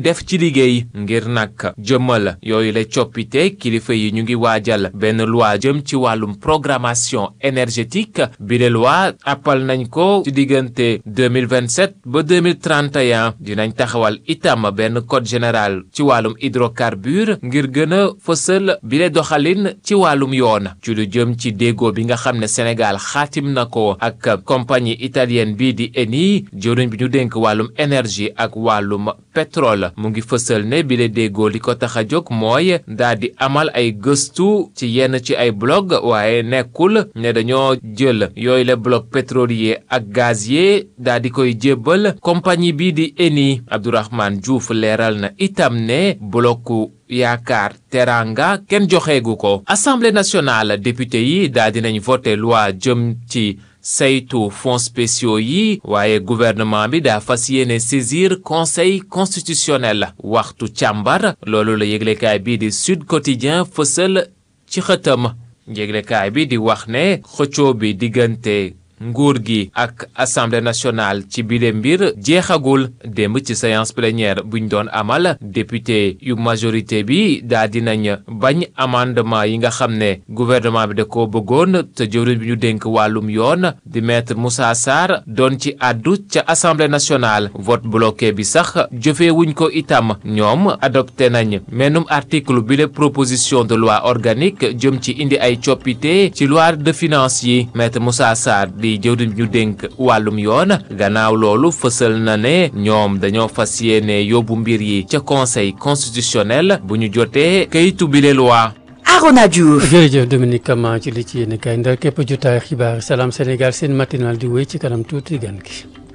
def ci liggéey ngir nag jëmmal yooyu la coppite kilifa yi ñu ngi waajal benn loi jëm ci wàllum programmation énergétique bi de loi appal nañ ko ci diggante 2027 ba 2031 dinañ taxawal itam benn code général ci wàllum hydrocarbure ngir gën a fësal bi le doxalin ci wàllum yoon ci lu jëm ci déggoo bi nga xam ne Sénégal xaatim na ko ak compagnie italienne bii di Eni jëwriñ bi ñu dénk wàllum énergie ak wàllum pétrole mu ngi fësal ne bi le déggoo li ko tax a jóg mooy daal di amal ay gëstu ci yenn ci ay blog waaye nekkul ne dañoo jël yooyu le bloc pétrolier ak gazier daal di koy jébbal compagnie bii di Eni Abdourahmane Diouf leeral na itam ne blocu yaakaar teranga kenn joxeegu ko assemblée nationale député yi daal dinañ voté loi jëm ci saytu fonds spéciaux yi waaye gouvernement bi daa fas yéene saisir conseil constitutionnel waxtu càmbar loolu la yëglekaay bii di Sud Quotidien fësal ci xëtam yëglekaay bi di wax ne xëccoo bi diggante nguur gi ak assemblée nationale ci bile mbir jeexagul démb ci séance plénière buñ doon amal député yu majorité bi daa dinañ bañ amendement yi nga xam ne gouvernement bi da ko bëggoon te jëwriñ bi ñu dénk wàllum yoon di maître Moussa Sarr doon ci àddu ca assemblée nationale vote bloqué bi sax jëfee wuñ ko itam ñoom adopté nañ menum article bile proposition de loi organique jëm ci indi ay coppite ci loi de finances yi maître Moussa Sarr di jëwriñ ñu dénk wàllum yoon gannaaw loolu fësal na ne ñoom dañoo fas yéene yóbbu mbir yi ca conseil constitutionnel bu ñu jotee kayitu bile loi Arona Diouf. jërëjëf Dominique Kama ci li ci yéen kay ndar képp jotaay xibaar Salam Sénégal seen matinal di wéy ci kanam tuuti gan gi